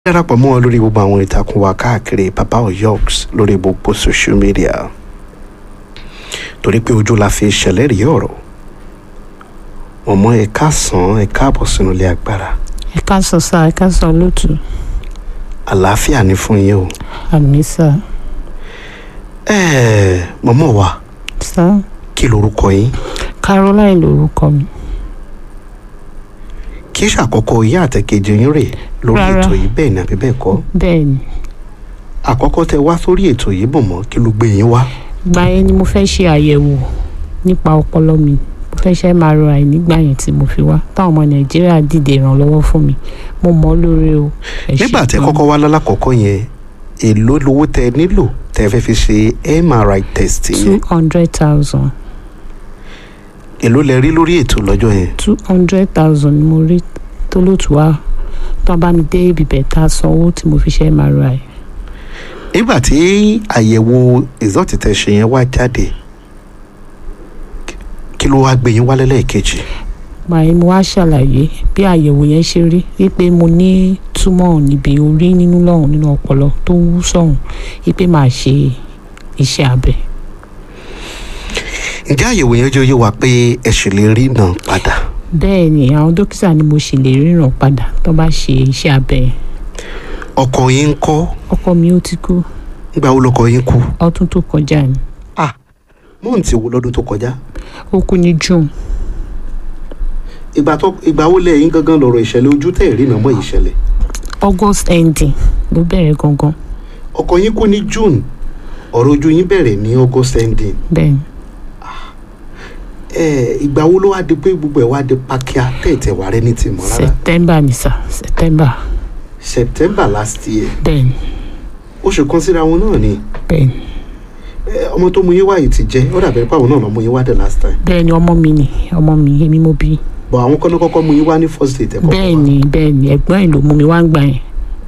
darapọ̀ mọ́ ọ lórí gbogbo àwọn ìtàkùn wa káàkiri baba oyoks lórí gbogbo social media torí pé ojú la fi ṣẹlẹ́rìí ọ̀rọ̀ mọ̀mọ́ ẹ káàsán ẹ káàbọ̀ sínú ilé agbára ẹ káàsán sá ẹ káàsán lótú àlàáfíà ní fún yín o àmì sá ẹ̀ẹ́ mọ̀mọ́ wa sá kí lorúkọ yín caroline lorúkọ mi kí ṣàkọ́kọ́ ìyá àtẹ̀kejì yín rè lórí Rárá. ètò yìí bẹ́ẹ̀ ni àbí bẹ́ẹ̀ kọ́ bẹ́ẹ̀ ni àkọ́kọ́ tẹ wá sórí ètò yìí mọ̀mọ́ kí ló gbé yín wá ìgbà yẹn ni mo fẹ́ ṣe àyẹ̀wò nípa ọpọlọ mi mo fẹ́ ṣe MRI nígbà yẹn tí mo fi wá táwọn ọmọ nàìjíríà dìde ìrànlọ́wọ́ fún mi mo mọ̀ ọ́ lóore o ẹ ṣé nígbà tẹ gan. kọ́kọ́ wá lálákọ̀ọ́kọ́ yẹn èló lowó tẹ nílò tẹ fẹ́ fi ṣe MRI test yẹn two hundred thousand èló lẹ rí lórí ètò lọ́jọ́ yẹn two hundred thousand ni mo rí tó lótú wá tó bá mi dé ibi bẹ̀ tá a sanwó tí mo fi ṣe MRI nígbà tí àyẹ̀wò result tẹ ṣe yẹn wá jáde kí ló wá gbé yín wálé lẹ́ẹ̀kejì màá mo wá ṣàlàyé bí àyẹ̀wò yẹn ṣe rí wípé mo ní túmọ̀ níbi orí nínú lọ́hùn nínú ọpọlọ tó wú sọ̀hún wípé màá ṣe iṣẹ́ abẹ. ǹjẹ́ àyẹ̀wò yẹn jẹ́ oyé wa pé ẹ ṣì lè rí náà padà bẹ́ẹ̀ ni àwọn dókítà ni mo ṣì lè ríran padà tó bá ṣe iṣẹ́ abẹ yẹn. ọkọ yín ń kọ́ ọkọ mi ó ti kú nígbà wo lọkọ yín kú ọdún tó kọjá ni ah mọ́ǹtì wo lọ́dún tó kọjá ó kú ní june ìgbà tó ìgbà wo lẹ́yìn gangan lọ̀rọ̀ ìṣẹ̀lẹ̀ ojú tẹ̀ rí nàmọ́ ìṣẹ̀lẹ̀ august ending ló bẹ̀rẹ̀ gangan ọkọ yín kú ní june ọ̀rọ̀ ojú yín bẹ̀rẹ̀ ní august ending bẹ́ẹ̀ ni ẹ ìgbà wo ló wá di pé gbogbo ẹ̀ wá di pákíá tẹ̀tẹ̀ wà rẹ́ ní tìmọ̀ rárá september ni sà september september last year bẹ́ẹ̀ ni oṣù kan síra wọn náà ni bẹ́ẹ̀ ni ẹ, ọmọ tó mú yín wá yìí ti jẹ́ ó dàbẹ̀ pé àwọn náà lọ mú yín wá the last time bẹ́ẹ̀ ni ọmọ mi ni ọmọ mi èmi mo bí bọ̀ àwọn kọ́nà kọ́kọ́ mú yín wá ní first date ẹ̀kọ́ bẹ́ẹ̀ ni bẹ́ẹ̀ ni ẹ̀gbọ́n ẹ̀ ló mú mi wá ń gbà yẹn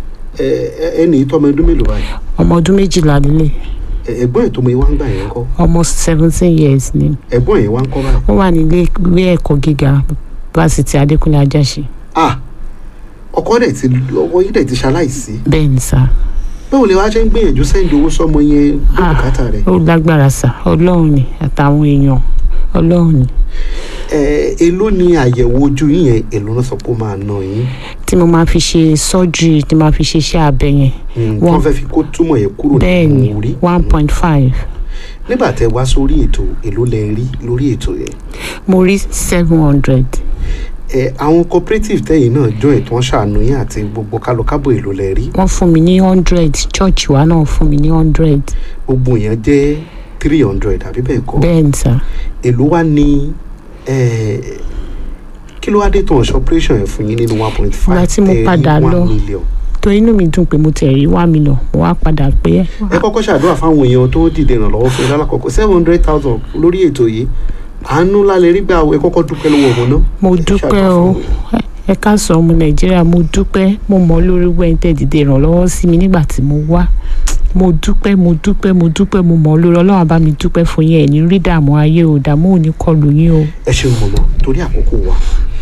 ẹni ìtọ́ ọmọ ọdún mélòó báyìí ọmọ ọdún méjìlá lélẹ̀ Ẹ, ẹ̀gbọ́n ẹ̀ tó mú yín wá ń gbà yẹn kọ́ almost seventeen years ni ẹ̀gbọ́n yẹn wá ń kọ́ báyìí ó wà nílé ilé ẹ̀kọ́ gíga fásitì adékúnlé ajáṣe ah ọkọ dẹ̀ ti ọkọ yín dẹ̀ ti ṣaláìsí bẹ́ẹ̀ ni sà báwo lè wá ṣe ń gbìyànjú sẹ́ńdì owó sọ́mọ yẹn Ah. bùkátà rẹ̀ ó lágbára sà ọlọ́run ni àtàwọn èèyàn ọlọ́run ni ẹ èló ni àyẹ̀wò ojú yín yẹn èló náà sọ pé ó máa ná yín tí mo máa fi ṣe surgery tí mo máa fi ṣe iṣẹ́ abẹ yẹn Mm, Wọ́n- wọ́n fẹ́ fi kó túmọ̀ yẹn kúrò bẹ́ẹ̀ ni nínú orí one point five nígbà tẹ wá sórí ètò èló lẹ rí lórí ètò yẹn mo rí seven hundred ẹ àwọn cooperative tẹ̀yin náà jọ ètò wọn ṣàánú yín àti gbogbo kálọkábò èló lẹ rí wọ́n fún mi ní hundred church wa náà fún mi ní hundred gbogbo yẹn jẹ́ three hundred àbí bẹ́ẹ̀ kọ́ bẹ́ẹ̀ ni sà èló wá ní ẹ kí ló wá dé tán ọ̀ṣọ́ operation yẹn fún yín nínú one point five Ìgbà tí mo padà lọ. million. tó inú mi dùn pé mo tẹ̀ rí one million mo wá padà pé ẹ kọ́kọ́ ṣàdúrà fáwọn èèyàn tó dìde ìrànlọ́wọ́ fún yín lálákọ̀ọ́kọ́ seven hundred thousand lórí ètò yìí àánú lálẹ́ rí gbà ẹ kọ́kọ́ dúpẹ́ lọ́wọ́ ọmọ náà. mo Ẹ dúpẹ́ ṣàdúrà o fún wọn. ẹ káàsán ọmọ nàìjíríà mo dúpẹ́ mo mọ̀ lórí wẹ́ńtẹ́ dìde ìrànlọ́wọ́ sí mi nígbà tí mo wá mo dúpẹ́ mo dúpẹ́ mo dúpẹ́ mo mọ̀ lórí ọlọ́run bá mi dúpẹ́ fún yín ẹ̀ ní rí dààmú ayé o dààmú ò ní kọlù yín o ẹ ṣeun mọ̀mọ́ torí àkókò wa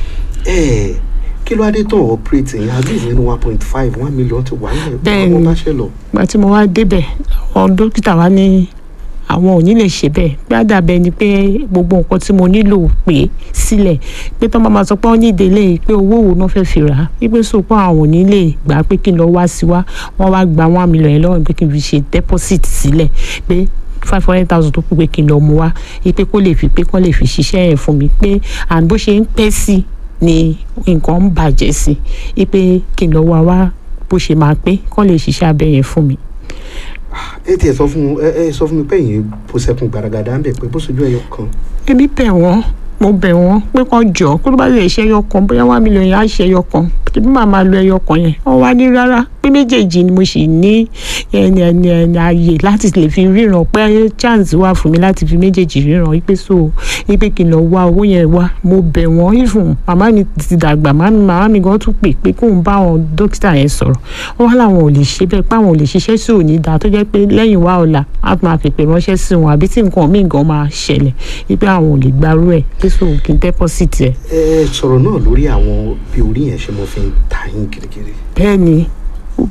ẹ kí ló wá dé tán operate yẹn at least nínú one point five one million ti wà nílẹ̀ Bẹ́ẹ̀ wọ́n ni. bá ṣe lọ. ìgbà tí mo wá débẹ̀ àwọn dókítà wa ní àwọn ò ní lè ṣe bẹ́ẹ̀ bí àdàbẹ̀ ni pé gbogbo nǹkan tí mo nílò pé sílẹ̀ pé tó máa ma sọ pé wọ́n ní ìdílé pé owó wo náà fẹ́ fi rà á wípé so pé àwọn ò ní lè gbà á pé kí n lọ wá sí wá wọ́n wá gba one million yẹn lọ́wọ́ mi pé kí n fi ṣe deposit sílẹ̀ pé five hundred thousand tó kù pé kí n lọ mú wá wípé kó lè fi pé kó lè fi ṣiṣẹ́ yẹn fún mi pé and bó ṣe ń pẹ́ sí ni nǹkan ń bàjẹ́ sí wípé kí n lọ wá wá bó ṣe máa pé kó lè ṣiṣẹ́ abẹ yẹn fún mi. ẹ tiẹ̀ sọ fún ẹ ẹ sọ fún mi pé yìí bó sẹ́kùn gbaragada ń bẹ̀ pé bó sojú ẹyọ kan èmi bẹ̀ wọ́n mo bẹ̀ wọ́n pé kàn jọ kó ló bá lè ṣe ẹyọ kan bóyá wà mílíọ̀nù yẹn á ṣe ẹyọ kan tèmi máa máa lo ẹyọ kan yẹn wọ́n wá ní rárá pé méjèèjì ni mo sì ní ẹni ẹni ẹni ààyè láti lè fi ríran pé chance wà fún mi láti fi méjèèjì ríran wípé so wípé kí n lọ wá owó yẹn wá mo bẹ̀ wọ́n ìfún màmá mi ti dàgbà màmá mi màmá mi gan tún pè pé kóun bá àwọn dókítà yẹn sọ̀rọ̀ wọ́n wá làwọn ò lè ṣe bẹ́ẹ̀ pé àwọn ò lè ṣiṣẹ́ sí òní dáa tó jẹ́ pé lẹ́yìn wá ọ̀la á máa pèpè ránṣẹ́ sí wọn àbí tí nǹkan míì gan máa ṣẹlẹ̀ wípé àwọn ò lè gbarú ẹ̀ pé so kí n deposit ẹ̀ ẹ sọ̀rọ̀ náà lórí àwọn bí orí yẹn ṣe mo fi ń ta yín kirikiri bẹ́ẹ̀ ni